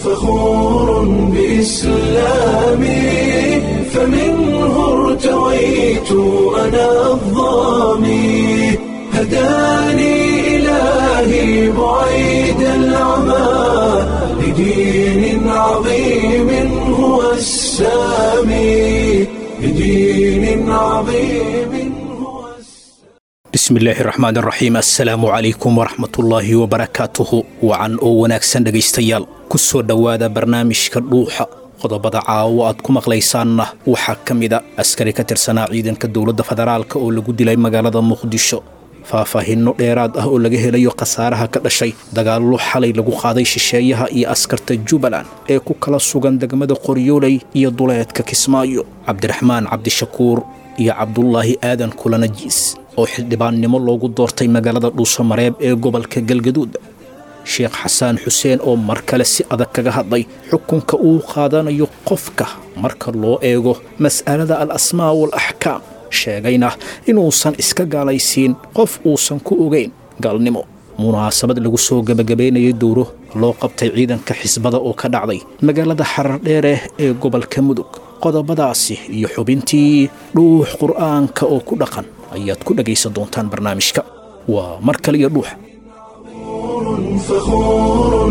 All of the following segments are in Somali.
فخور بإسلامي فمنه ارتويت أنا الضامي هداني إلهي بعيد العمى لدين عظيم هو السامي لدين عظيم هو السامي bismi illaahi raxmaan raxiim assalaamu calaykum waraxmatullaahi wabarakaatuhu wacan oo wanaagsan dhegaystayaal ku soo dhowaada barnaamijka dhuuxa qodobada caawo aad ku maqlaysaanna waxaa ka mida askari ka tirsanaa ciidanka dowladda federaalka oo lagu dilay magaalada muqdisho faahfaahinno dheeraad ah oo laga helayo khasaaraha ka dhashay dagaallo xalay lagu qaaday shisheeyaha iyo askarta jubbaland ee ku kala sugan degmada qoryooley iyo duleedka kismaayo cabdiraxmaan cabdishakuur iyo cabdulaahi aadan kulanajiis oo xildhibaannimo loogu doortay magaalada dhuusamareeb ee gobolka galgaduud sheekh xasaan xuseen oo mar kale si adag kaga hadlay xukunka uu qaadanayo qofka marka loo eego mas'alada al asmaa wal axkaam sheegayna inuusan iska gaalaysiin qof uusan ku ogayn gaalnimo munaasabad lagu soo gebagabaynayay dowro loo qabtay ciidanka xisbada oo ka dhacday magaalada xarardheere ee gobolka mudug qodobadaasi iyo xubintii dhuux qur'aanka oo ku dhaqan ayaad ku dhegaysan doontaan barnaamijka waa mar kale iyo dhuuxa فخور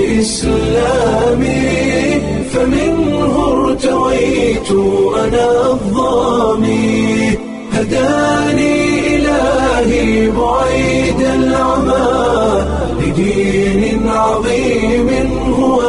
بإسلامي فمنه ارتويت أنا الضامي هداني إلهي بعيد العمى لدين عظيم هو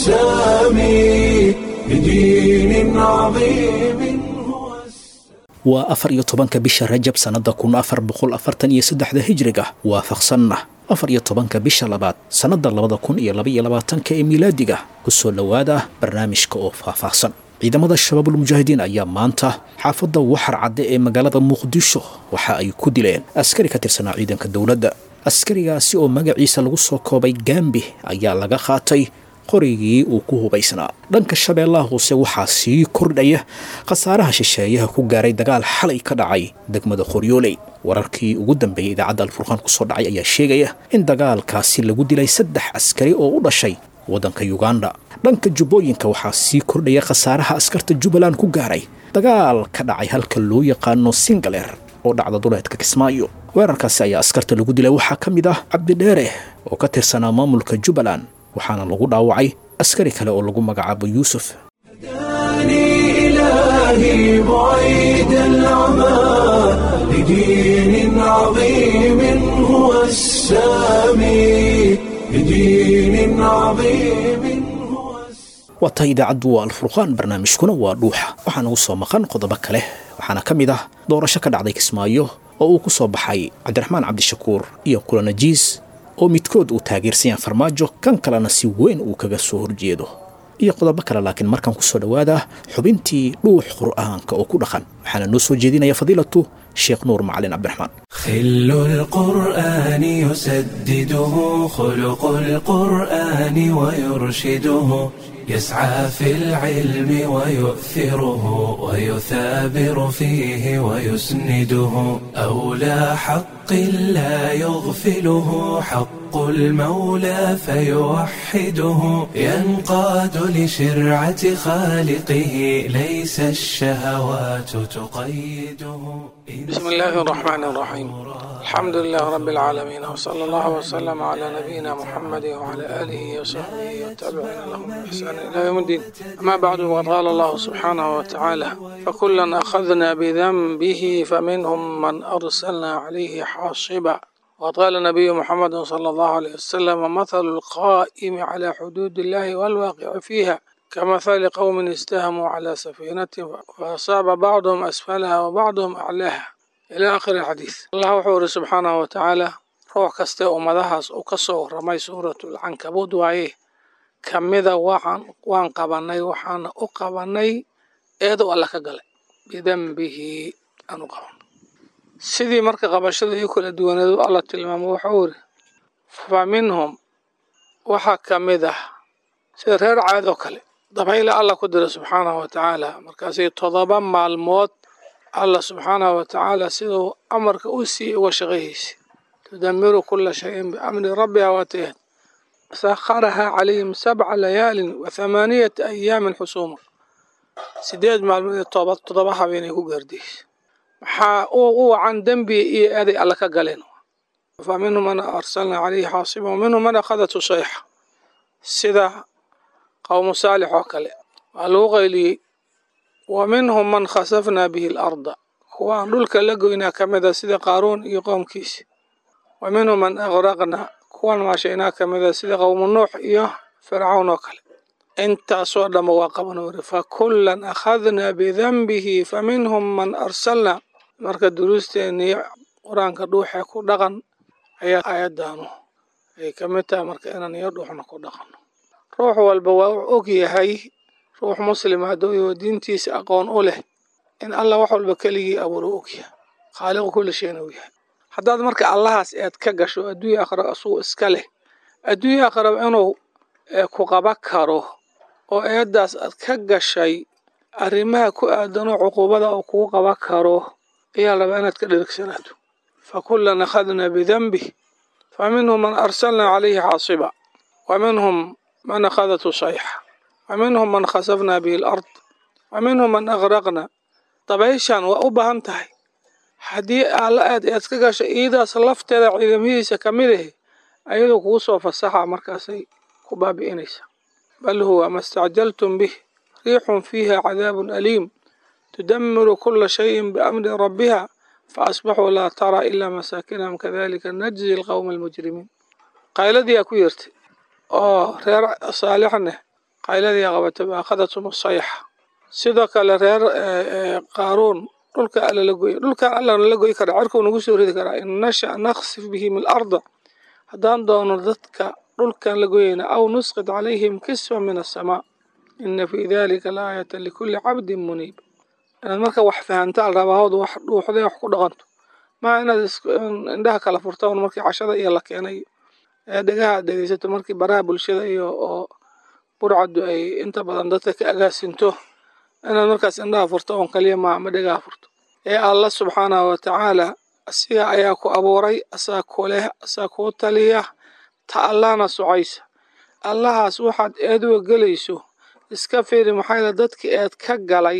السامي لدين عظيم هو السامي waa afar iyo tobanka bisha rajab sannadda kun afar boqol afartan iyo saddexda hijriga waafaqsanna afar iyo tobanka bisha labaad sannadda labada kun iyo labaiyo labaatanka ee miilaadiga ku soo dhowaada barnaamijka oo faahfaahsan ciidamada shabaabulmujaahidiin ayaa maanta xaafadda waxar cadde ee magaalada muqdisho waxa ay ku dileen askari ka tirsanaa ciidanka dowladda askarigaasi oo magaciisa lagu soo koobay gaambi ayaa laga qaatay qorigii uu ku hubaysnaa dhanka shabeellaha hoose waxaa sii kordhaya khasaaraha shisheeyaha ku gaaray dagaal xalay ka dhacay degmada qoryooley wararkii ugu dambeeyey idaacadda alfurqaan ku soo dhacay ayaa sheegaya in dagaalkaasi lagu dilay saddex askari oo u dhashay waddanka yuganda dhanka jubbooyinka waxaa sii kordhaya khasaaraha askarta jubbaland ku gaaray dagaal ka dhacay halka loo yaqaano singaleer oo dhacda duleedka kismaayo weerarkaasi ayaa askarta lagu dilay waxaa ka mid ah cabdidheere oo ka tirsanaa maamulka jubbaland waxaana lagu dhaawacay askari kale oo lagu magacaabo yuusuf هداني إلهي بعيد العمى لدين عظيم هو السامي لدين عظيم هو السامي waa tahay idaacaddu waa alfurqaan barnaamijkuna waa dhuuxa waxaana u soo maqan qodobo kale waxaana ka mid ah doorasho ka dhacday kismaayo oo uu ku soo baxay cabdiraxmaan cabdishakuur iyo kulanajiis oo midkood uu taageersan yahay farmaajo kan kalena si weyn uu kaga soo horjeedo iyo qodobo kale laakiin markaan ku soo dhowaada xubintii dhuux qur'aanka oo ku dhaqan waxaana noo soo jeedinaya fadiilatu sheekh nuur macalin cabdiraxmaan خل القرآن يسدده خلق القرآن ويرشده يسعى في العلم ويؤثره ويثابر فيه ويسنده أولى حق لا يغفله حق المولى فيوحده ينقاد لشرعة خالقه ليس الشهوات تقيده بسم الله الرحمن الرحيم الحمد لله رب العالمين وصلى الله وسلم على نبينا محمد وعلى آله وصحبه والتابعين لهم بإحسان إلى يوم الدين أما بعد وقد قال الله سبحانه وتعالى فكلا أخذنا بذنبه فمنهم من أرسلنا عليه حاصبا وقد قال النبي محمد صلى الله عليه وسلم مثل القائم على حدود الله والواقع فيها كمثل قوم استهموا على سفينة فأصاب بعضهم أسفلها وبعضهم أعلاها إلى آخر الحديث الله وحوره سبحانه وتعالى روح كسته أمدهاس وكسو رمي سورة العنكبوت وعيه كمذا وحن وان قبني وحن أقبني إيدو الله كقل بذنبه أنو قبن sidii marka qabashadii kala duwaneedu alla tilmaamo wuxuu iri fa minhum waxaa ka mid ah sida reer caad oo kale dabayla alla ku dira subxaanahu wa tacaala markaasay todoba maalmood alla subxaanahu wa tacaala siduu amarka u siiyey uga shaqayhaysay tudamiru kula shayin biamri rabbiha waatayad sakharahaa calayhim sabca layaalin wa thamaaniyata ayaamin xusuuma sideed maalmood iyo toba toddoba habeenay ku gaardiyeysa maxaa u wacan dembi iyo eeday alla ka galeen fa minhum man arsalnaa calayhi xaasiba wa minhum man akhadatu sayxa sida qowmu saalix oo kale waa lagu qayliyey wa minhum man khasafnaa bihi alarda kuwaan dhulka la goynaa ka mid a sida qaaruun iyo qowmkiisi wa minhum man aqraqnaa kuwan maashaynaa ka mid a sida qowmu nuux iyo fircawn oo kale intaasoo dhamma waa qaban wari fa kullan akhadnaa bidanbihi fa minhum man arsalnaa marka duruusteennii qur-aanka dhuuxee ku dhaqan ayaa aayaddaanu ay ka mid tahay marka inaan iyo dhuuxna ku dhaqanno ruux walba waa u og yahay ruux muslima hadduu yaho diintiisa aqoon u leh in allah wax walba keligii abuuro og yahay khaaliqu kulli shayna u yahay haddaad marka allahaas eed ka gasho adduunya aakhira asugu iska leh adduunya aakhiraba inuu ku qaba karo oo eeddaas aad ka gashay arrimaha ku aadanoo cuquubada uu kugu qaba karo ayaa rabaa inaad ka dherigsanaato fa kullan akhadnaa bidanbih fa minhum man arsalnaa calayhi xaasiba wa minhum man akhadatu sayxa wa minhum man khasafnaa bihi alard wa minhum man aqraqna dabayshan waa u baahan tahay haddii alla aad eed ka gasho iidaas lafteeda ciidamadiisa ka mid ahe ayadoo kugu soo fasaxa markaasay ku baabi'inaysa bal huwa ma stacjaltum bih riixun fiiha cadaabun aliim tudamiru kula shayin biamri rabbiha faasbaxuu laa taraa ilaa masaakinahum kadalika najzi alqowma almujrimiin qayladiyaa ku yeertay oo reer saalixneh qayladiyaa qabatay baakhadatum sayxa sidoo kale reer qaaruun dhulka alla la goy dhulkan allana la goy karaa cirkuu nagu soo ridi karaa in nasha naksif bihim alarda haddaan doono dadka dhulkan la goyayna aw nusqid calayhim kisfa min asamaa ina fii dalika laayata likulli cabdin muniib inaad marka wax fahantaa rabaahooda wax dhuuxday wax ku dhaqanto maa inaad indhaha kala furtaan markii cashada iyo la keenay ee dhegaha aad dhegeysato markii baraha bulshada iyo oo burcaddu ay inta badan dadka ka agaasinto inaad markaas indhaha furto oon kaliya maa ma dhegaha furto ee allah subxaanahu wa tacaala asiga ayaa ku abuuray asaa ku leh asaa kuu taliya ta allahna socaysa allahaas waxaad eeduga gelayso iska fiiri maxaa yaele dadkii eed ka galay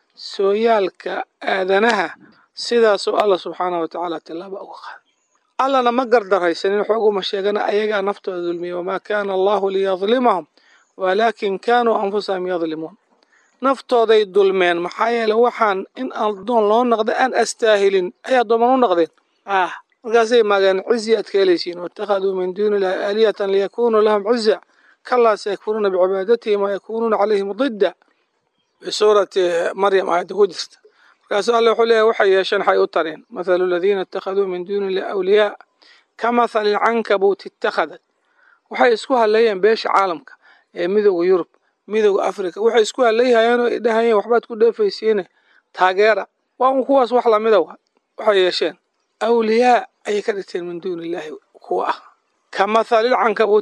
sooyaalka aadanaha sidaasoo allah subxaanahu wa tacaala tillaaba uga qaaday allana ma gardaraysanin xooguma sheegana ayagaa naftooda dulmiya wamaa kaana allahu liyadlimahum walaakin kaanuu anfusahum yadlimuun naftooday dulmeen maxaa yeele waxaan in addoon loo noqda aan astaahilin ay addooman u noqdeen ah markaasay maageen cizi aad ka helaysiin waittakhaduu min duuni illahi aalihatan liyakunuu lahum ciza kalaa sayakfuruuna bicibaadatihi ma yakunuuna calayhim didda bisuurati maryam aayadda ku jirta markaasuu alle wuxuu leeyahy waxay yeesheen waxay u tareen mathalu aladiina ittakhaduu min duuni illahi awliyaa ka mathali lcankabuut ittakhadat waxay isku hadleeyeen beesha caalamka ee midooda yurub midooda africa waxay isku hadlayhayeen oo dhahayeen waxbaad ku dheefaysiine taageera waa un kuwaas wax lamida wa waxay yeesheen awliyaa ayay ka dhigteen min duuni illaahi kuwa ah ka mathali lcankabuut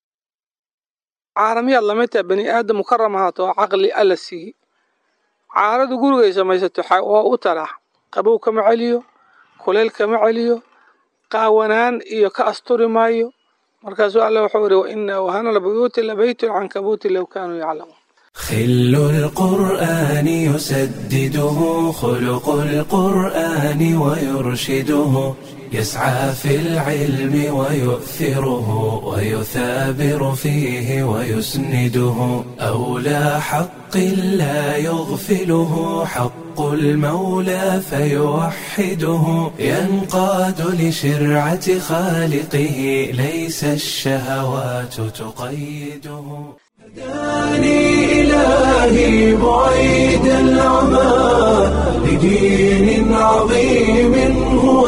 caalamiyaad lamid taha bani aadam mukaram ahaato oo caqli alla siiyey caaradu gurigay samaysato waa u talaa qabow kama celiyo kuleyl kama celiyo qaawanaan iyo ka asturi maayo markaasuu alle wuxuu ihi waina wahana lbuyuuti labaytu lcankabuuti low kaanuu yaclamuun خل القرآن يسدده خلق القرآن ويرشده يسعى في العلم ويؤثره ويثابر فيه ويسنده أولى حق لا يغفله حق المولى فيوحده ينقاد لشرعة خالقه ليس الشهوات تقيده هداني إلهي بعيد العمى لدين عظيم هو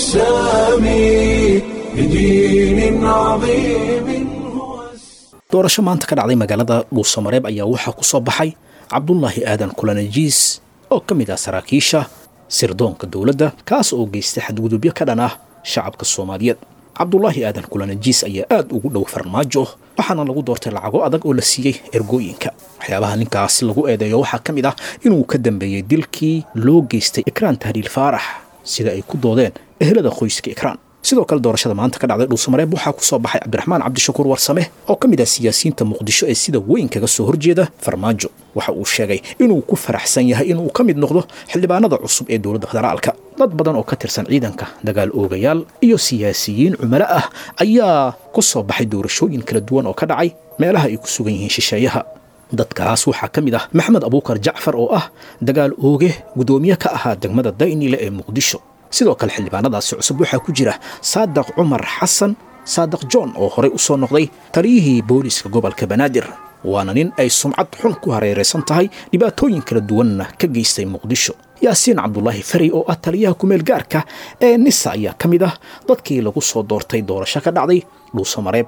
السامي لدين عظيم هو doorasho maanta ka dhacday magaalada dhuusamareeb ayaa waxaa ku soo baxay cabdulaahi aadan kulanajiis oo ka mid ah saraakiisha sirdoonka dowladda kaas oo geystay xadgudubyo ka dhan ah shacabka soomaaliyeed cabdulaahi aadan kulanajiis ayaa aad ugu dhow farmaajo waxaana lagu doortay lacago adag oo la siiyey ergooyinka waxyaabaha ninkaas lagu eedeeyo waxaa ka mid ah inuu ka dambeeyey dilkii loo geystay ikraan tahliil faarax sida ay ku doodeen ehelada qoyska ikraan sidoo kale doorashada maanta ka dhacday dhuusamareeb waxaa ku soo baxay cabdiraxmaan cabdishakuur warsame oo ka mid ah siyaasiyiinta muqdisho ee sida weyn kaga soo horjeeda farmaajo waxa uu sheegay inuu ku faraxsan yahay inuu ka mid noqdo xildhibaanada cusub ee dowladda federaalka dad badan oo ka tirsan ciidanka dagaal oogayaal iyo siyaasiyiin cumalo ah ayaa ku soo baxay doorashooyin kala duwan oo ka dhacay meelaha ay ku sugan yihiin shisheeyaha dadkaas waxaa ka mid ah maxamed abuukar jacfar oo ah dagaal ooge guddoomiye ka ahaa degmada daynile ee muqdisho sidoo kale xildhibaanadaasi cusub waxaa ku jira saadaq cumar xasan saadaq john oo horey u soo noqday taliyihii booliiska gobolka banaadir waana nin ay sumcad xun ku hareeraysan tahay dhibaatooyin kala duwanna ka geystay muqdisho yaasiin cabdulaahi fari oo ah taliyaha kumeel gaarka ee nisa ayaa ka mid ah dadkii lagu soo doortay doorasho ka dhacday dhuusamareeb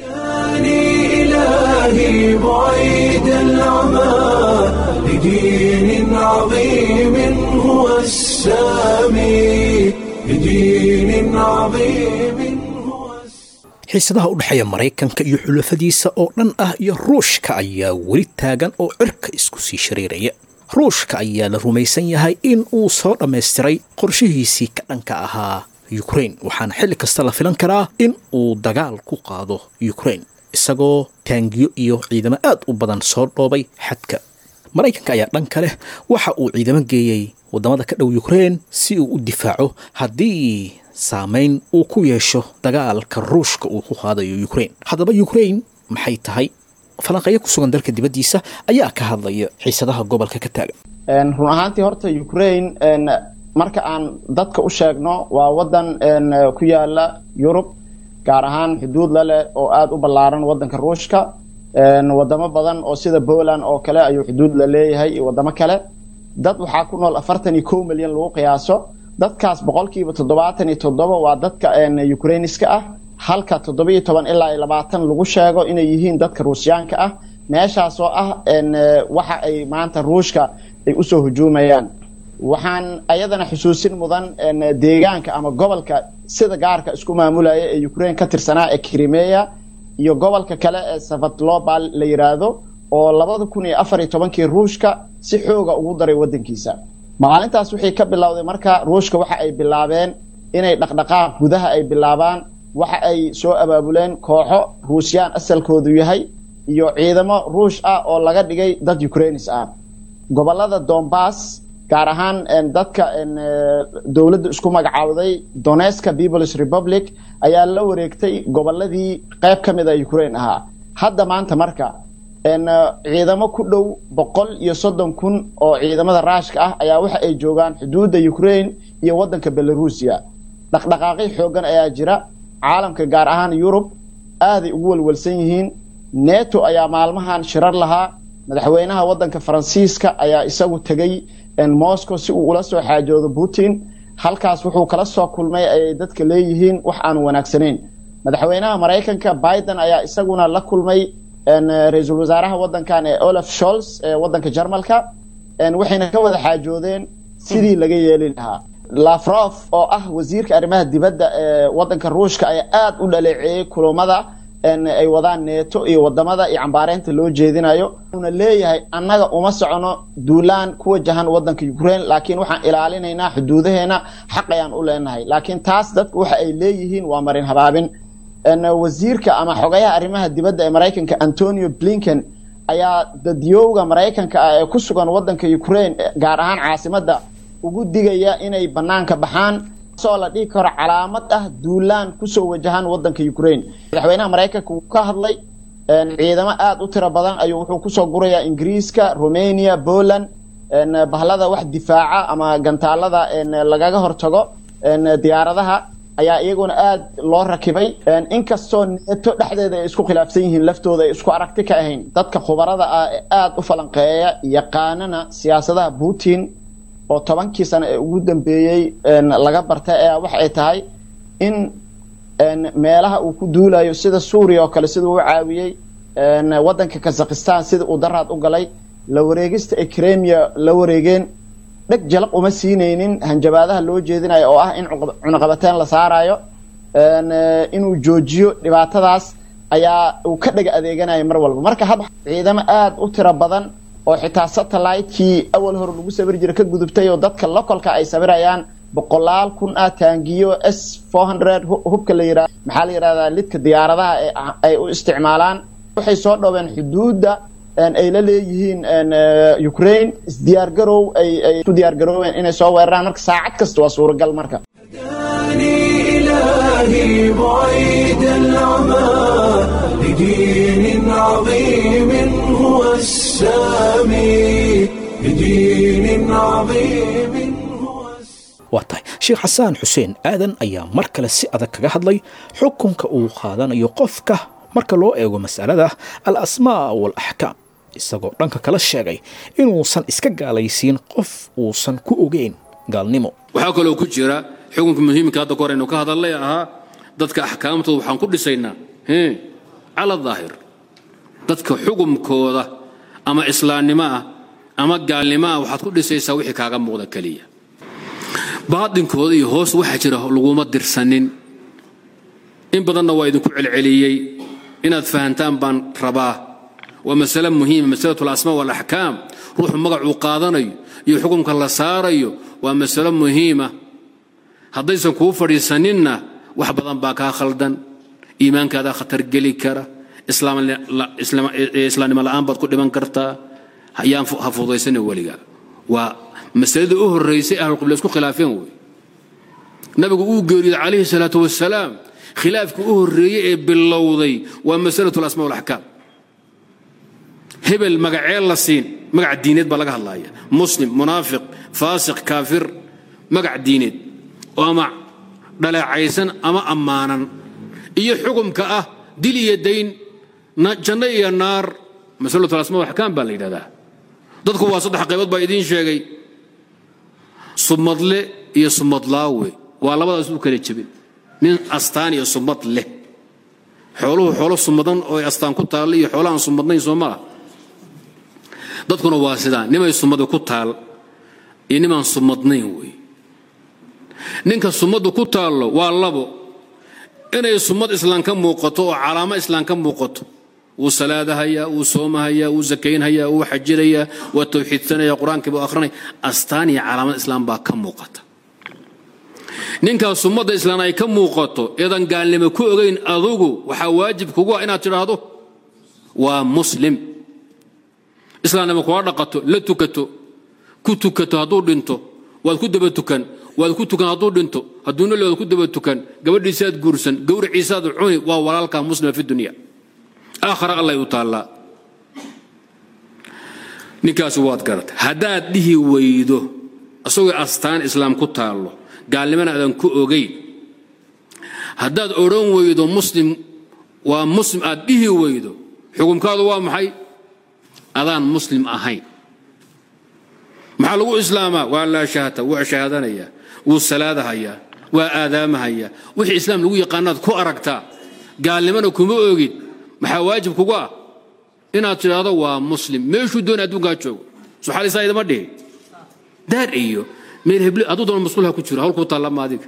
إلهي بعيد العمى لدين عظيم هو السامي لدين عظيم هو xiisadaha u dhexeeya maraykanka iyo xulafadiisa oo dhan ah iyo ruushka ayaa weli taagan oo cirka isku sii shareeraya ruushka ayaa la rumaysan yahay in uu soo dhammaystiray qorshihiisii ka dhanka ahaa yukrain waxaana xilli kasta la filan karaa in uu dagaal ku qaado yukrain isagoo taangiyo iyo ciidamo aad u badan soo dhoobay xadka maraykanka ayaa dhan kale waxa uu ciidamo geeyey waddamada ka dhow yukrain si uu u difaaco haddii saamayn uu ku yeesho dagaalka ruushka uu ku qaadayo yukrain haddaba yukrain maxay tahay falanqeeyo ku sugan dalka dibaddiisa ayaa ka hadlaya xiisadaha gobolka ka taagan run ahaantii horta ukraine marka aan dadka u sheegno waa wadan ku yaala yurub gaar ahaan xuduud la leh oo aada u ballaaran wadanka ruushka wadamo badan oo sida poland oo kale ayuu xuduud la leeyahay iyo wadamo kale dad waxaa ku nool afartan iyo kow milyan lagu qiyaaso dadkaas boqolkiiba toddobaatan iyo toddoba waa dadka ukrainiska ah halka toddoba iyo toban ilaa iyo labaatan lagu sheego inay yihiin dadka ruusyaanka ah meeshaas oo ah waxa ay maanta ruushka ay usoo hujuumayaan waxaan ayadana xusuusin mudan deegaanka ama gobolka sida gaarka isku maamulaya ee ukraine ka tirsanaa ee krimeya iyo gobolka kale ee savatlobal la yiraahdo oo labada kun iyo afar iyo tobankii ruushka si xooga ugu daray wadankiisa maalintaas wixii ka bilowday marka ruushka waxa ay bilaabeen inay dhaqdhaqaaq gudaha ay bilaabaan waxa ay soo abaabuleen kooxo ruusyaan asalkoodu yahay iyo ciidamo ruush ah oo laga dhigay dad ukrainis ah gobolada dombas gaar ahaan dadka dowladda isku magacaawday doneska peoples republic ayaa la wareegtay goboladii qayb ka mid a ukraine ahaa hadda maanta marka ciidamo ku dhow boqol iyo soddon kun oo ciidamada raashka ah ayaa waxa ay joogaan xuduudda ukraine iyo wadanka belarusia dhaqdhaqaaqyo xoogan ayaa jira caalamka gaar ahaan yurub aaday ugu walwalsan yihiin neto ayaa maalmahan shirar lahaa madaxweynaha wadanka faransiiska ayaa isagu tegey moscow si uu ula soo xaajoodo putin halkaas wuxuu kala soo kulmay ayay dadka leeyihiin wax aan wanaagsanayn madaxweynaha maraykanka biden ayaa isaguna la kulmay ra-iisul wasaaraha wadankan ee olaf sholz ee wadanka jarmalka waxayna ka wada xaajoodeen sidii laga yeeli lahaa lafrof oo ah wasiirka arrimaha dibadda ee wadanka ruushka ayaa aada u dhaleeceeyey kulamada ay wadaan neeto iyo wadamada iyo cambaareynta loo jeedinayo una leeyahay annaga uma socono duulaan ku wajahan wadanka ukraine laakiin waxaan ilaalinaynaa xuduudaheena xaq ayaan u leenahay laakiin taas dadku waxa ay leeyihiin waa marin habaabin wasiirka ama xogayaha arrimaha dibadda ee maraykanka antonio blinken ayaa dadyowga maraykanka ah ee ku sugan wadanka ukraine gaar ahaan caasimadda ugu digaya inay banaanka baxaan soo la dhihi karo calaamad ah duulaan kusoo wajahan wadanka ukraine madaxweynaha maraykanka wuu ka hadlay ciidamo aada u tiro badan ayuu wuxuu kusoo gurayaa ingiriiska romania poland bahlada wax difaaca ama gantaalada lagaga hortago diyaaradaha ayaa iyaguna aada loo rakibay inkastoo neeto dhexdeeda ay isku khilaafsan yihiin laftooda ay isku aragti ka ahayn dadka khubarada ah ee aada u falanqeeya yaqaanana siyaasadaha putin oo tobankii sano ee ugu dambeeyey laga bartay ayaa waxa ay tahay in meelaha uu ku duulayo sida suuriya oo kale siduu u caawiyey wadanka kazakhistan sida uu daraad u galay la wareegista ay kremia la wareegeen dheg jalaq uma siinaynin hanjabaadaha loo jeedinayo oo ah in cunaqabateen la saarayo inuu joojiyo dhibaatadaas ayaa uu ka dhega adeeganaya mar walba marka hadda ciidamo aada u tiro badan oo xitaa satellite-kii awal hore lagu sabir jira ka gudubtay oo dadka localka ay sabirayaan boqolaal kun ah taangiyo s four hundred hubka la yidhahda maxaa la yidhahdaa lidka diyaaradaha ay u isticmaalaan waxay soo dhoween xuduudda ay la leeyihiin ukraine isdiyaargarow ay ay ku diyaargarooween inay soo weeraraan marka saacad kasta waa suuragal marka إلهي بعيد العمى لدين عظيم هو السامي لدين عظيم هو waa tahay sheekh xasaan xuseen aadan ayaa mar kale si adag kaga hadlay xukunka uu qaadanayo qofka marka loo eego masalada al asmaa waalaxkaam isagoo dhanka kala sheegay inuusan iska gaalaysiin qof uusan ku ogeyn gaalnimo waxaa kaloo ku jira xukunka muhiimka hadda ka hor aynu ka hadalnay ahaa dadka axkaamtooda waxaan ku dhisaynaa cala daahir dadka xukumkooda ama islaamnimo ah ama gaalnimo ah waxaad ku dhisaysaa wixii kaaga muuqda keliya baadinkooda iyo hoos waxaa jira laguma dirsanin in badanna waa idinku celceliyey inaad fahantaan baan rabaa waa masale muhiima masalatu alasmaa waalaxkaam ruuxu magacuu qaadanayo iyo xukumka la saarayo waa masalo muhiima haddaysan kuu fadhiisaninna wax badan baa kaa khaldan iimaankaadaa khatar geli kara islaamnimo la'aan baad ku dhiman kartaa yaan ha fudaysana weliga waa masaladii u horraysay ahlulqibla isku khilaafeen wey nabigu uu geeriyooday calayhi salaatu wasalaam khilaafkii u horreeyey ee bilowday waa masalatu alasmaa walaxkaam hebel magacee la siin magac diineed baa laga hadlaya muslim munaafiq faasiq kaafir magac diineed oo ama dhaleecaysan ama ammaanan iyo xukumka ah dil iyo dayn janno iyo naar masalatu alasmaa walaxkaam baa la yidhahdaa dadku waa saddex qaybood baa idiin sheegay sumadle iyo sumadlaawe waa labadaas u kala jebin nin astaan iyo sumad leh xooluhu xoolo sumadan oo astaan ku taalla iyo xoolo aan sumadnayn soo ma ah dadkuna waa sidaa nimay sumada ku taal iyo nimaan sumadnayn wey ninka sumaddu ku taallo waa labo inay sumad islaan ka muuqato oo calaamo islaan ka muuqato wuu salaadahayaa wuu soomahayaa wuu sakaynhayaa wuu xajinayaa waa tawxiidsanaya qur-aankii buu akhrinaya astaan iyo calaamad islaam baa ka muuqata ninkaas ummadda islaan ay ka muuqato eedan gaalnimo ku ogayn adugu waxaa waajib kugu ah inaad tidhaahdo waa muslim islaamnimo kula dhaqato la tukato ku tukato hadduu dhinto waad ku daba tukan waad ku tukan hadduu dhinto hadduu noli waad ku daba tukan gabadhiisaad guursan gowriciisaad cuni waa walaalkaa muslima fi dunya aakhara allay u taallaa ninkaasi waad garata haddaad dhihi weydo isagoo astaan islaam ku taallo gaalnimana aadan ku ogayn haddaad odhan weydo muslim waa muslim aad dhihi weydo xukumkaadu waa maxay adaan muslim ahayn maxaa lagu islaamaa waa laa shahata wuu shahaadanayaa wuu salaadahayaa waa aadaamahayaa wixii islaam lagu yaqaanaad ku aragtaa gaalnimana kuma ogid maxaa waajib kugu ah inaad tidhaahdo waa muslim meeshuu doona adduunkaa joogo suxaalisaa idama dhihi daar iyo meel hebli hadduu doona masquulha ku jiro hawlkuu taallama adiga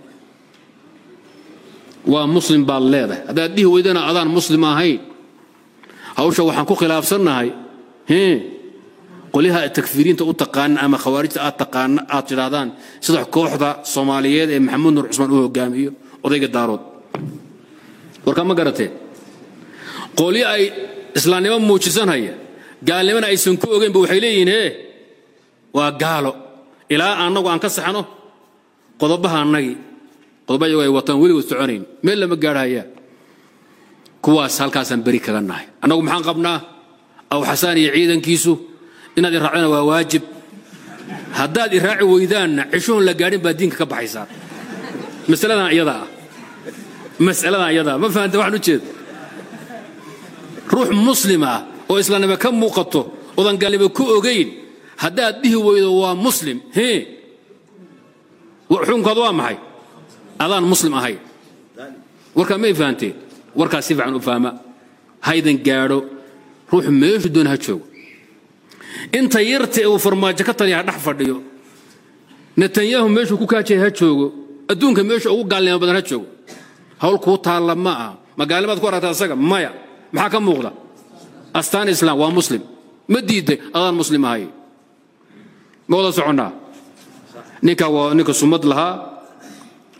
waa muslim baad leedahay haddaad dhihi weydana adaan muslim ahayn hawsha waxaan ku khilaafsannahay qolyaha takfiiriinta u taqaana ama khawaarijta aad taqaana aad tidhaahdaan sida kooxda soomaaliyeed ee maxamuud nur cusmaan u hogaamiyo odayga daarood warkaa ma garateen qolyo ay islaamnimo muujisanhaya gaalnimana aysan ku ogeynba waxay leeyihiin hee waa gaalo ilaa annagu aan ka saxno qodobaha annagii qodoba iyagu ay wataan weligood soconayn meel lama gaadhaya kuwaas halkaasaan beri kaga nahay annagu maxaan qabnaa aw xasaan iyo ciidankiisu inaad iraacdana waa waajib haddaad iraaci weydaanna cishoon la gaadhin baad diinka ka baxaysaa masaladan iyada ah masaladan iyada ma fahanta waxaan u jeeda ruux muslim ah oo islaamnimo ka muuqato odan gaalnimo ku ogayn haddaad dhihi weydo waa muslim hee xukunkaadu waa maxay adaan muslim ahayn warkaa may fahanteen warkaas si fiican u fahma haydan gaadho ruuxu meeshu doon ha joogo inta yarta uu farmaajo ka taliya ha dhex fadhiyo netanyahu meeshuu ku kaajaya ha joogo adduunka meesha ugu gaalnimo badan ha joogo hawl kuu taalla ma aha ma gaalnimaad ku aragta asaga maya maxaa ka muuqda astaan islaam waa muslim ma diiday adaan muslim ahay ma wada soconnaa ninka waa ninka sumad lahaa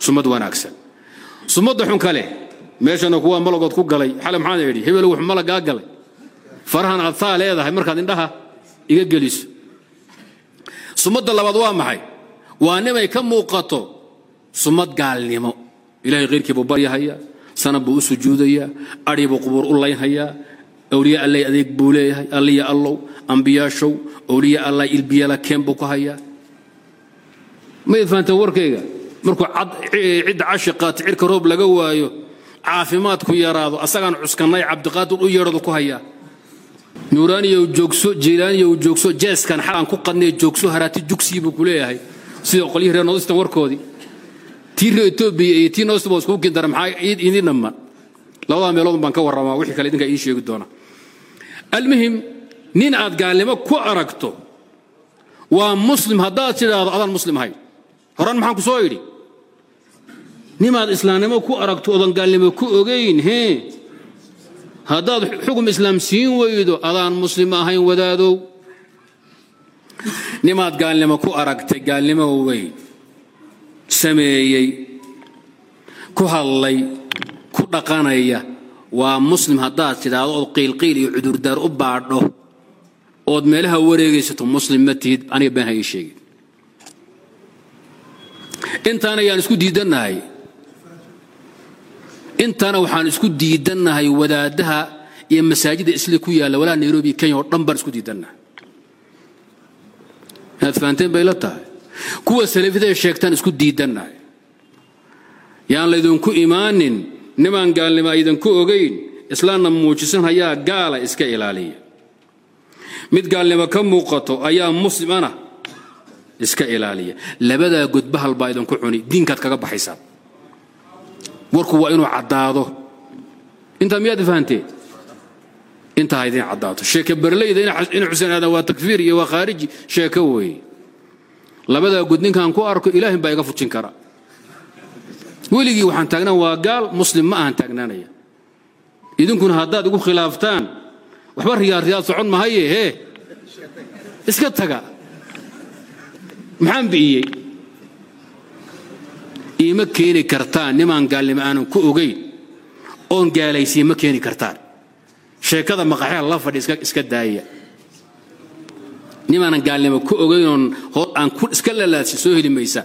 sumad wanaagsan sumadda xun kale meeshana kuwa malagood ku galay xale maxaan idhi hebel wuxuu malagaa galay farahan aad saa leedahay markaad indhaha iga geliso sumadda labaad waa maxay waa nimay ka muuqato sumad gaalnimo ilahay khayrkii buu baryahayaa sanab buu u sujuudayaa adhi buu qubuur u laynhayaa awliya allay adeeg buu leeyahay alliya allow ambiyaashow awliya allah ilbiyala keen buu ku hayaa mayd fahanteen warkayga markuu cidda cashiqaata cirka roob laga waayo caafimaadku yaraado asagaan cuskannay cabdiqaadir u yeedhadu ku hayaa nuuraaniyow joogso jiilaaniyow joogso jeeskan xalaan ku qadnee joogso haraati jugsii buu ku leeyahay sida qolyihii reer noodistan warkoodii tii reer etoobiya iyo tii noodistan baa iskugu kindara maxaa idin dhammaan labadaa meelood baan ka warramaa wixii kale idinkaa ii sheegi doona almuhim nin aad gaalnimo ku aragto waa muslim haddaad tidhaahdo adaan muslim ahayn horan maxaan ku soo idhi nimaad islaamnimo ku aragto odan gaalnimo ku ogayn hee haddaad xugum islaam siin weydo adaan muslim ahayn wadaadow nimaad gaalnimo ku aragtay gaalnimo weyn sameeyey ku hadlay ku dhaqanaya waa muslim haddaad tidhaahdo ood qiilqiil iyo cudurdaar u baadho ood meelaha wareegaysato muslim ma tihid aniga been ha ii sheegin intaana yaan isku diidannahay intaana waxaan isku diidannahay wadaadaha iyo masaajida isli ku yaalla walaa nairobi kenya oo dhan baan isku diidannahay inaad fahanteen bay la tahay kuwa salafida sheegtaan isku diidannahay yaan laydinku imaanin nimaan gaalnimo aydanku ogayn islaamna muujisan hayaa gaala iska ilaaliya mid gaalnimo ka muuqato ayaa muslimana iska ilaaliya labadaa godbahal baa idinku cuni diinkaad kaga baxaysaan warku waa inuu caddaado intaa miyaad fahanteen intaa ha idin caddaato sheeke berleyda in xuseen aadan waa takfiir iyo waa khaariji sheeko weeye labadaa god ninkaan ku arko ilaahin baa iga fujin kara weligii waxaan taagnaan waa gaal muslim ma ahan taagnaanaya idinkuna haddaad igu khilaaftaan waxba riyaad riyaad socon mahaye hee iska taga maxaan bi'iyey iima keeni kartaan nimaan gaalnimo aanan ku ogayn oon gaalaysiye ma keeni kartaan sheekada maqaxyaha la fadhi iska daaya nimaanan gaalnimo ku ogayn oon aan iska lalaadsi soo heli maysaan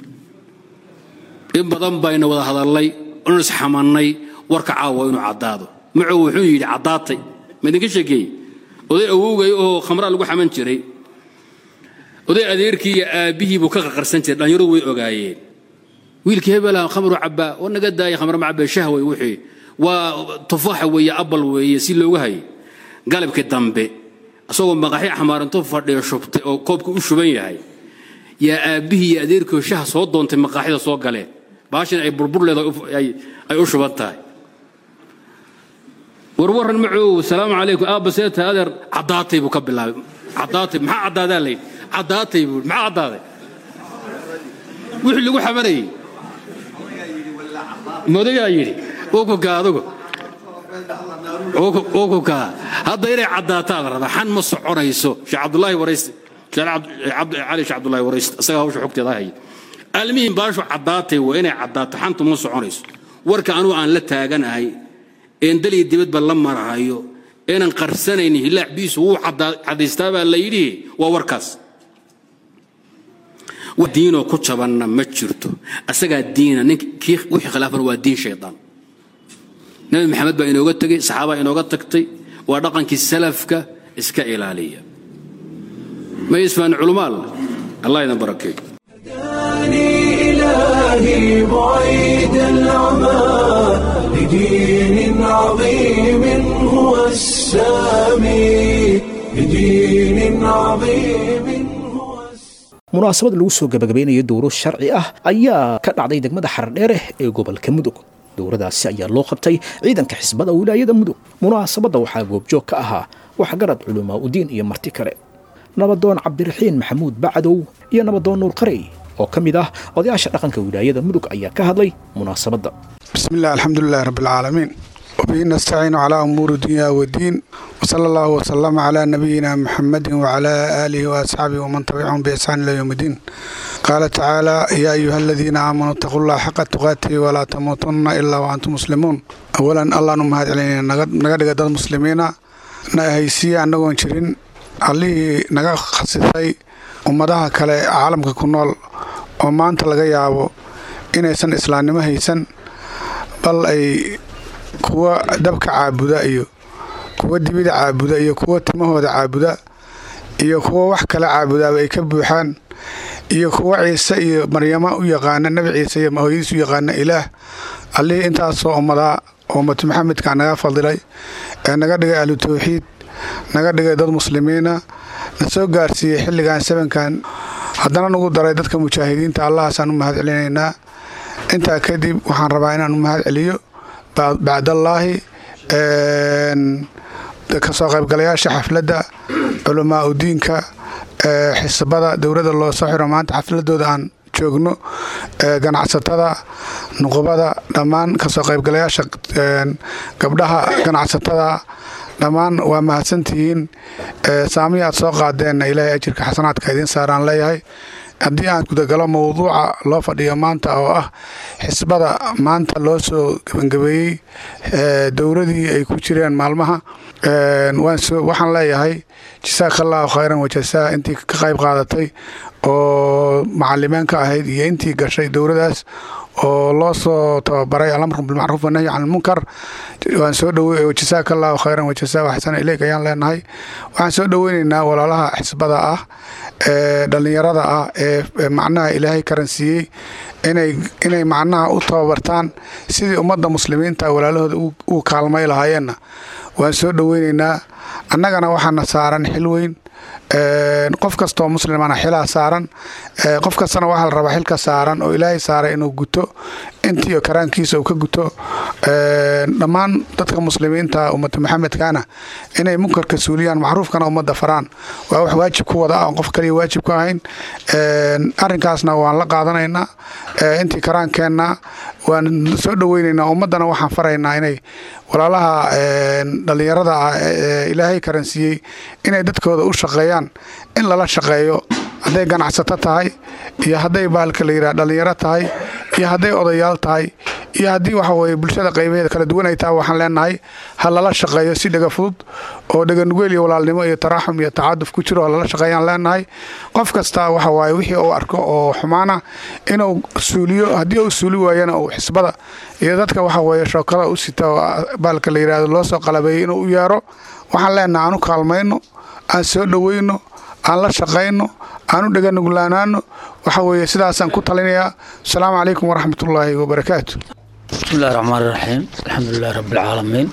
in badan bayna wada hadallay oon isxamannay warka caawa inuu caddaado mucow wuxuu yidhi caddaatay ma idinka sheekeeyey oday awowgay oo khamraa lagu xaman jiray oday adeerkii iyo aabbihii buu ka qaqarsan jiray dhallinyaradu way ogaayeen wiilkii hebelaha khamru cabbaa oo naga daaya khamr ma cabbee shahway wixii waa tufaaxa weeye abal weeye si loogu hayay galabkii dambe asagoo maqaxyo xamaarinto fadhiyo shubtay oo koobka u shuban yahay yaa aabbihii iyo adeerkii shaha soo doontay maqaaxyada soo galeen baashin ay burbur leedahay ay u shuban tahay warwaran macow salaamu calaykum aabba seeta adeer caddaatay buu ka bilaabay caddaatay maxaa caddaadaa layidhi caddaatay buu maxaa caddaaday wixii lagu xamanayey modayaa yidhi ukuka adugu ukuka hadda inay caddaataa la rabaa xan ma soconayso sheekh cabdulaahi warayste cali sheekh cabdulaahi warayste isagaa hawsha xogteeda haya almihim baashu caddaatay waa inay caddaato xantu ma soconayso warka anugu aan la taaganahay een daliya dibadba la marahayo eenan qarsanaynin hilaac biisu wuu caddaystaa baa la yidhi waa warkaas wax diinoo ku jabanna ma jirto asagaa diina nin kii wixii khilaafana waa diin shaydaan nabi maxamed baa inooga tegey saxaabaa inooga tagtay waa dhaqankii salafka iska ilaaliya ma isfaan culumaal allah idan barakeeyo إلهي بعيد العمى لدين عظيم هو السامي لدين عظيم هو munaasabad lagu soo gabagabaynayo dowro sharci ah ayaa ka dhacday degmada xardheere ee gobolka mudug dowradaasi ayaa loo qabtay ciidanka xisbada wilaayada mudug munaasabadda waxaa goobjoog ka ahaa waxgarad culamaa udiin iyo marti kale nabadoon cabdiraxiin maxamuud bacdow iyo nabadoon nuur qarey oo ka mid ah odayaasha dhaqanka wilaayada mudug ayaa ka hadlay munaasabadda بسم الله الحمد لله رب العالمين وبه نستعين على أمور الدنيا والدين وصلى الله وسلم على نبينا محمد وعلى آله وأصحابه ومن تبعهم بإحسان إلى يوم الدين qaala tacaala yaa ayuha aladiina aamanuu itaquu llaha xaqa tuqaatihi walaa tamuutunna ilaa wa antum muslimuun awalan allaanu mahad celinayna naga dhiga dad muslimiina na ahaysiiya annagoon jirin allihii naga khasisay ummadaha kale caalamka ku nool oo maanta laga yaabo inaysan islaamnimo haysan bal ay kuwa dabka caabuda iyo kuwa dibida caabuda iyo kuwa timahooda caabuda iyo kuwa wax kale caabudaaba ay ka buuxaan iyo kuwa ciise iyo maryamo u yaqaana nebi ciise iyo hooyadiis u yaqaana ilaah allihii intaasoo ummadaa ummatu maxamedka naga fadilay ee naga dhigay ahlu tawxiid naga dhigay dad muslimiina na soo gaarsiiyey xilligan sabankan haddana nagu daray dadka mujaahidiinta allahaasaan u mahad celinaynaa intaa kadib waxaan rabaa inaan u mahad celiyo bacdallaahi kasoo qaybgalayaasha xafladda culamaa udiinka xisbada dowladda loo soo xiro maanta xafladooda aan joogno ganacsatada nuqubada dhammaan kasoo qaybgalayaasha gabdhaha ganacsatada dhammaan waa mahadsantihiin saamihi aad soo qaadeenna ilaahay ajirka xasanaadka idiin saaraan leeyahay haddii aan gudagalo mowduuca loo fadhiyo maanta oo ah xisbada maanta loo soo gebangabeeyey dowladii ay ku jireen maalmaha waxaan leeyahay jasaaka allahu khayran wajasaa intii ka qayb qaadatay oo macalimaan ka ahayd iyo intii gashay dowladaas oo loo soo tababaray alamru bilmacruuf wanahyi can ilmunkar waan soo dhowe jasaaka allahu khayran wajasaa waxsana ileyk ayaan leenahay waxaan soo dhoweyneynaa walaalaha xisbada ah ee dhallinyarada ah ee macnaha ilaahay karansiiyey inay macnaha u tababartaan sidii ummadda muslimiinta walaalahooda u kaalmay lahaayeenna waan soo dhoweyneynaa annagana waxaana saaran xil weyn qof kastoo muslimana xilaa saaran qof kastana waxaa la rabaa xilka saaran oo ilaahay saaray inuu guto intii karaankiisa uu ka guto dhammaan dadka muslimiinta ummata maxamedkana inay munkarka suuliyaan macruufkana ummadda faraan waa wax waajib ku wada ah qof kaliya waajib ku ahayn arinkaasna waan la qaadanaynaa intii karaankeenna waan soo dhoweynaynaa ummaddana waxaan faraynaa inay walaalaha dhallinyarada ah ee ilaahay karansiiyey inay dadkooda u shaqeeyaan in lala shaqeeyo hadday ganacsato tahay iyo hadday baalka la yidhaha dhallinyaro tahay iyo hadday odayaal tahay iyo haddii waxa weye bulshada qaybaheeda kala duwan ay tahay waxaan leenahay ha lala shaqeeyo si dhega fudud oo dheganugeel iyo walaalnimo iyo taraaxum iyo tacaaduf ku jiro ha lala shaqeeyaan leenahay qof kasta waxa waaye wixii uu arko oo xumaana inuu suuliyo haddii uu suuli waayana uu xisbada iyo dadka waxa weeye shookada u sita oo baalka la yidhahdo loo soo qalabeeyey inuu u yeero waxaan leenahay aan u kaalmayno aan soo dhoweyno aan la shaqayno aan u dheganuglaanaano waxa weeye sidaasaan ku talinayaa asalaamu calaykum waraxmatullaahi wabarakaatu bismillahi raxmaan iraxiim alxamdulilahi rabbilcaalamiin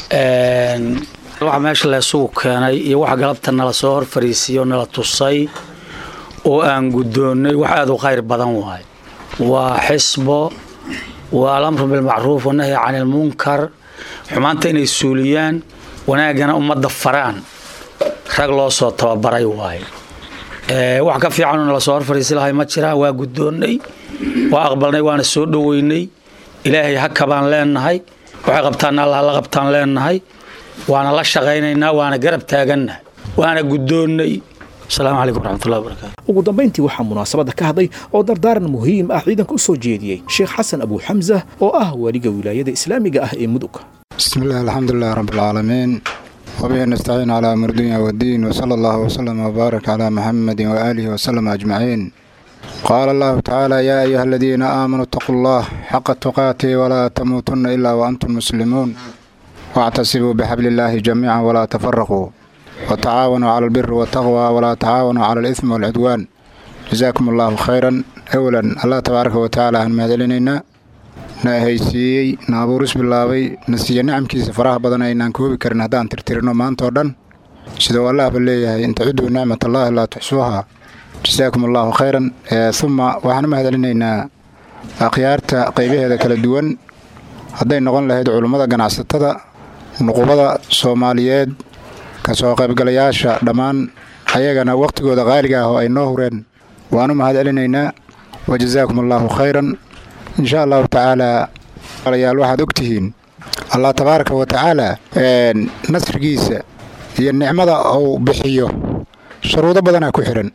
waxa meesha la isugu keenay iyo waxa galabta nala soo hor fariisiyo nala tusay oo aan guddoonnay wax aad u khayr badan waay waa xisbo waa alamru bilmacruuf wanahyi cani ilmunkar xumaanta inay suuliyaan wanaaggana ummadda faraan rag loo soo tababaray waaye wax ka fiicanoo nala soo hor fariisi lahay ma jiraan waa guddoonnay waa aqbalnay waana soo dhoweynay ilaahay haka baan leenahay waxay qabtaanna allah la qabtaan leenahay waana la shaqaynaynaa waana garab taagannahay waana guddoonnay asalaamu calaykum waraxmatullahi wabarakaatu ugu dambayntii waxaa munaasabadda ka hadlay oo dardaaran muhiim ah ciidanka u soo jeediyey sheekh xasan abu xamsa oo ah waaliga wilaayada islaamiga ah ee mudug بسم الله الحمد لله رب العالمين وبه نستعين على أمر الدنيا والدين وصلى الله وسلم وبارك على محمد وآله وسلم أجمعين قال الله تعالى يا أيها الذين آمنوا اتقوا الله حق تقاته ولا تموتن إلا وأنتم مسلمون واعتصموا بحبل الله جميعا ولا تفرقوا وتعاونوا على البر والتقوى ولا تعاونوا على الإثم والعدوان جزاكم الله خيرا أولا الله تبارك وتعالى أن مهدلنا na haysiiyey na abuuris bilaabay na siiya nicamkiisa faraha badan aynaan koobi karin haddaan tirtirino maanta oo dhan sidau allahba leeyahay in tacudduu nicmat allaahi laa tuxsuuha jasaakum allaahu khayran uma waxaan u mahadcelinaynaa akhyaarta qaybaheeda kala duwan hadday noqon lahayd culummada ganacsatada nuqubada soomaaliyeed kasoo qaybgalayaasha dhammaan ayagana wakhtigooda qaaliga ah oo ay noo hureen waan u mahadcelinaynaa wa jasaakum allaahu khayran insha allahu tacaalaa alayaal waxaad ogtihiin allah tabaaraka wa tacaala nasrigiisa iyo nicmada uu bixiyo shuruudo badanaa ku xidhan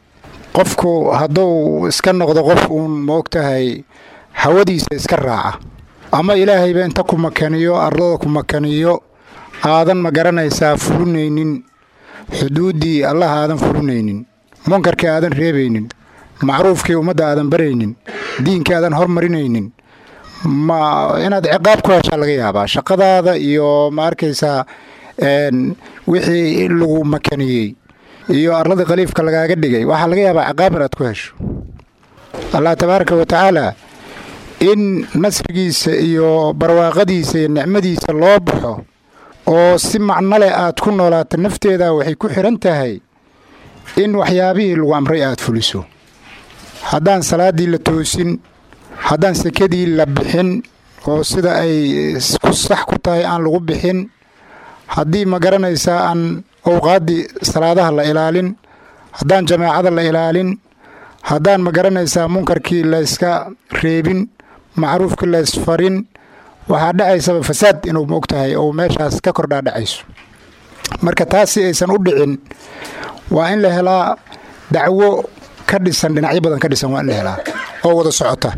qofku hadduu iska noqdo qof uun moogtahay hawadiisa iska raaca ama ilaahayba inta ku makaniyo ardada ku makaniyo aadan ma garanaysaa fulinaynin xuduuddii allah aadan fulinaynin munkarkii aadan reebaynin macruufkii ummadda aadan baraynin diinkii aadan hormarinaynin ma inaad ciqaab ku heshaa laga yaabaa shaqadaada iyo ma arkaysaa wixii lagu makaniyey iyo arladii khaliifka lagaaga dhigay waxaa laga yaabaa ciqaab inaad ku hesho allah tabaaraka wa tacaala in nasrigiisa iyo barwaaqadiisa iyo nicmadiisa loo baxo oo si macno leh aad ku noolaato nafteeda waxay ku xidhan tahay in waxyaabihii lagu amray aad fuliso haddaan salaaddii la toosin haddaan sekadii la bixin oo sida ay ku sax ku tahay aan lagu bixin haddii ma garanaysaa aan owqaaddii salaadaha la ilaalin haddaan jamaacada la ilaalin haddaan ma garanaysaa munkarkii layska reebin macruufkii laysfarin waxaa dhacaysaba fasaad inuu ma og tahay oo meeshaas ka kordhaa dhacayso marka taas si aysan u dhicin waa in la helaa dacwo ka dhisan dhinacyo badan ka dhisan waa in la helaa oo wada socota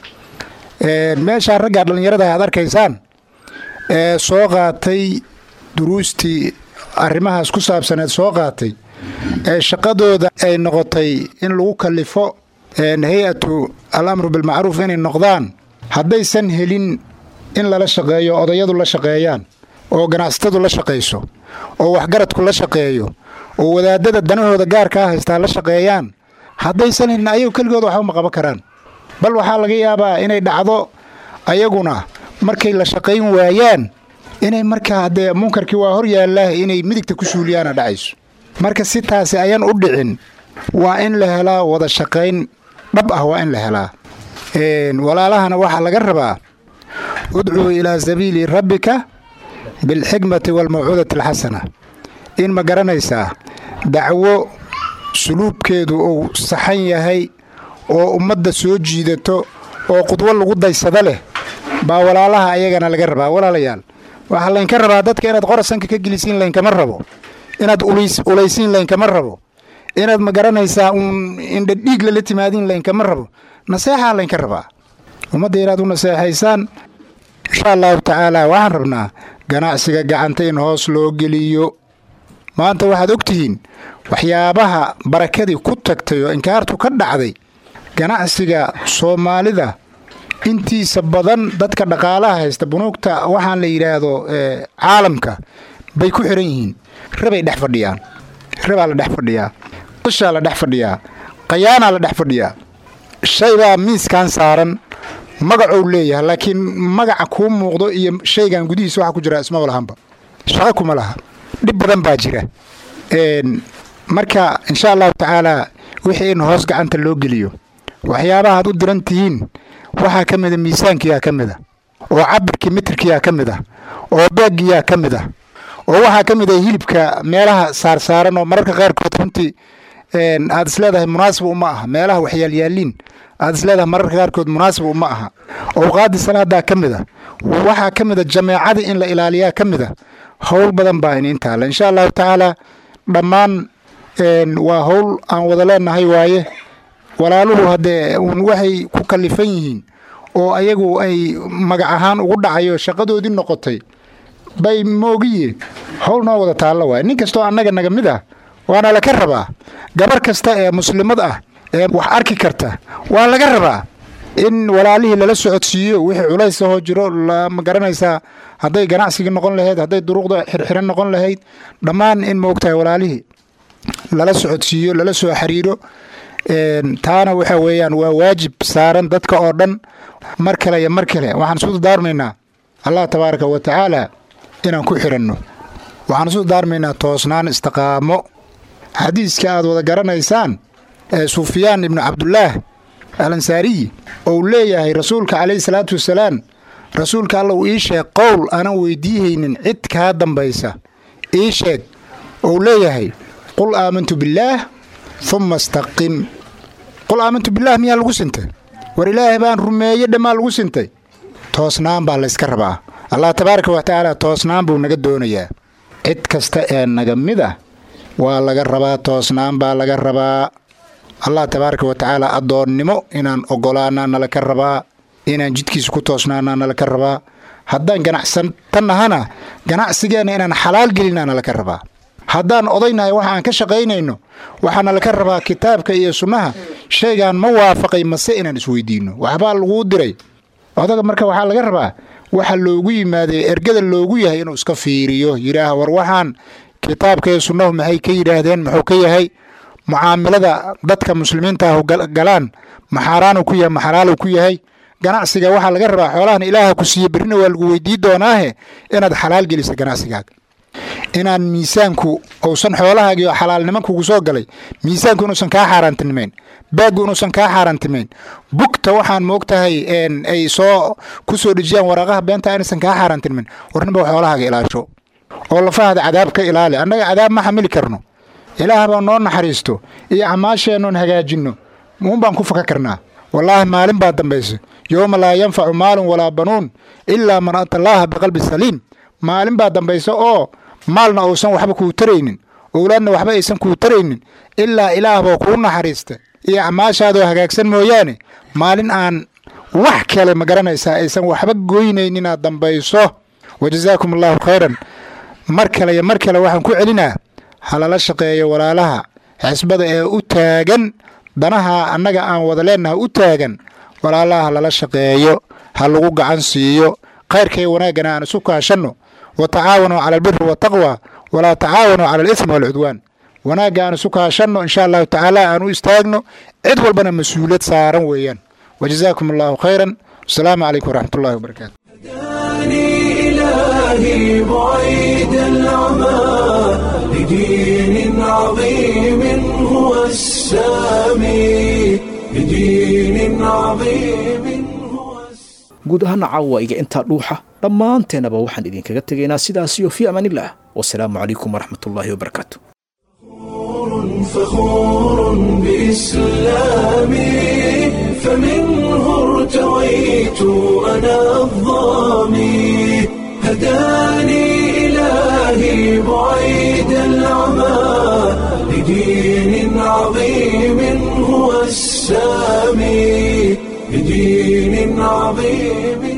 meeshaa raggaa dhallinyarada aad arkaysaan ee soo qaatay duruustii arrimahaas ku saabsaneed soo qaatay ee shaqadooda ay noqotay in lagu kallifo hay-atu al amru bilmacruuf inay noqdaan haddaysan helin in lala shaqeeyo odayadu la shaqeeyaan oo ganacsatadu la shaqayso oo waxgaradku la shaqeeyo oo wadaadada danahooda gaarkaa haystaa la shaqeeyaan haddaysan helin ayagu keligooda waxba ma qaban karaan bal waxaa laga yaabaa inay dhacdo ayaguna markay la shaqayn waayaan inay markaa haddee munkarkii waa hor yaallaa inay midigta ku suuliyaana dhacayso marka si taasi ayaan u dhicin waa in la helaa wada shaqayn dhab ah waa in la helaa walaalahana waxaa laga rabaa udcuu ilaa sabiili rabbika bilxikmati waalmawcuudati alxasana in ma garanaysaa dacwo suluubkeedu uu saxan yahay oo ummadda soo jiidato oo qudwo lagu daysado leh baa walaalaha ayagana laga rabaa walaalayaal waxaa laynka rabaa dadka inaad qorasanka ka gelisiin laynkama rabo inaad ulaysiin laynkama rabo inaad ma garanaysaa uun indhadhiig lala timaadiin laynkama rabo naseexaa laynka rabaa ummadda inaad u naseexaysaan insha allahu tacaala waxaan rabnaa ganacsiga gacanta in hoos loo geliyo maanta waxaad ogtihiin waxyaabaha barakadii ku tagtay oo inkaartu ka dhacday ganacsiga soomaalida intiisa badan dadka dhaqaalaha haysta bunuugta waxaan la yidhaahdo caalamka bay ku xiran yihiin rabay dhex fadhiyaan rabaa la dhex fadhiyaa qishaa la dhex fadhiyaa qayaanaa la dhex fadhiyaa shaybaa miiskan saaran magacou leeyahay laakiin magaca kuu muuqdo iyo shaygan gudihiisa waxa ku jira ismaba lahanba shaqo kuma laha dhib badan baa jira marka insha allahu tacaalaa wixii in hoos gacanta loo geliyo waxyaabaha aad u diran tihiin waxaa ka mida miisaankiyaa ka mid a oo cabirkii mitirkiyaa ka mid ah oo beeggiyaa ka mid ah oo waxaa ka mid ah hilibka meelaha saarsaaran oo mararka qaarkood runtii aad isleedahay munaasib uma aha meelaha waxyaalyaaliin aad isleedahay mararka qaarkood munaasib uma aha owqaadii salaadaa ka mid a waxaa ka mid a jameecadii in la ilaaliyaa ka mid a howl badan baa in intaale insha allahu tacaala dhammaan waa howl aan wada leenahay waaye walaaluhu haddee uun waxay ku kallifan yihiin oo ayagu ay magac ahaan ugu dhacayo shaqadoodii noqotay bay moogiye howl noo wada taallo waay nin kastoo annaga naga mid ah waana laka rabaa gabar kasta ee muslimad ah ee wax arki karta waa laga rabaa in walaalihii lala socodsiiyo wixii culays ahoo jiro ma garanaysaa hadday ganacsigii noqon lahayd hadday duruuqda xirxiran noqon lahayd dhammaan in maogtahay walaalihii lala socodsiiyo lala soo xiriiro taana waxa weeyaan waa waajib saaran dadka oo dhan mar kale iyo mar kale waxaan isu daarmaynaa allah tabaaraka wa tacaala inaan ku xiranno waxaan isu daarmaynaa toosnaan istiqaamo xadiiska aad wada garanaysaan ee sufyaan ibnu cabdulaah al ansaariyi ou leeyahay rasuulka calayhi salaatu wasalaam rasuulka alla uu ii sheeg qowl aanan weydiihaynin cid kaa dambaysa ii sheeg ou leeyahay qul aamantu billaah humma istaqim qul aamantu billaah miyaa lagu sintay war ilaahay baan rumeeye dhammaa lagu sintay toosnaan baa layska rabaa allah tabaaraka wa tacaala toosnaan buu naga doonayaa cid kasta ee naga mid ah waa laga rabaa toosnaan baa laga rabaa allah tabaaraka wa tacaala addoonnimo inaan ogolaanaa nala ka rabaa inaan jidkiisa ku toosnaanaa nala ka rabaa haddaan ganacsantanahana ganacsigeenna inaan xalaal gelinaa nala ka rabaa haddaan odaynahay waxa aan ka shaqaynayno waxaa nala ka rabaa kitaabka iyo sunnaha shaygaan ma waafaqay mase inaan isweydiinno waxbaa laguu diray odaga marka waxaa laga rabaa waxa loogu yimaaday ergada loogu yahay inuu iska fiiriyo yidhaah war waxaan kitaabka iyo sunnahu maxay ka yidhaahdeen muxuu ka yahay mucaamilada dadka muslimiinta ah galaan maxaaraanu ku yahay maxalaalu ku yahay ganacsiga waxaa laga rabaa xoolahan ilaaha ku siiye berrina waa lagu weydii doonaahe inaad xalaal gelisa ganacsigaaga inaan miisaanku uusan xoolahaagii xalaalnimo kugu soo galay miisaanku inuusan kaa xaaraantinimayn baaggu inuusan kaa xaaraantimayn bugta waxaan moogtahay ay soo ku soo dhejiyaan waraaqaha beenta inaysan kaa xaaraantinimayn warninba xoolahaaga ilaasho oo lafahaada cadaab ka ilaali annaga cadaab ma xamili karno ilaahbaa noo naxariisto iyo camaasheennoon hagaajinno uun baan ku faka karnaa wallaahi maalin baa dambaysa yowma laa yanfacu maalun walaa banuun ilaa man ata allaaha biqalbi saliim maalin baa dambaysa oo maalna uusan waxba kuu taraynin owlaadna waxba aysan kuu taraynin ilaa ilaahboo kuu naxariista iyo camaashaadoo hagaagsan mooyaane maalin aan wax kale ma garanaysaa aysan waxba goynaynin inaad dambayso wajazaakum allaahu khayran mar kale iyo mar kale waxaan ku celinaa halala shaqeeyo walaalaha xisbada ee u taagan danaha annaga aan wada leennaha u taagan walaalaha halala shaqeeyo ha lagu gacan siiyo khayrkay wanaaggana aan isu kaashanno wa tacaawanuu cala albiri waataqwa walaa tacaawanuu cala alismi waalcudwaan wanaagga aan isu kaashanno insha allahu tacaala aan u istaagno cid walbana mas-uuliyad saaran weeyaan wajazaakum allahu khayran wasalaamu calaykum waraxmat ullahi wabarakaatu إلهي بعيد العمى لدين عظيم هو السامي لدين عظيم هو guud ahaana caawa iga intaa dhuuxa dhammaanteenaba waxaan idinkaga tegaynaa sidaas iyo fii amaanillaah wasalaamu calaykum waraxmatullaahi wabarakaatu فخور بإسلامي فمنه ارتويت أنا الظامي هداني إلهي بعيد العمى لدين عظيم هو السامي لدين عظيم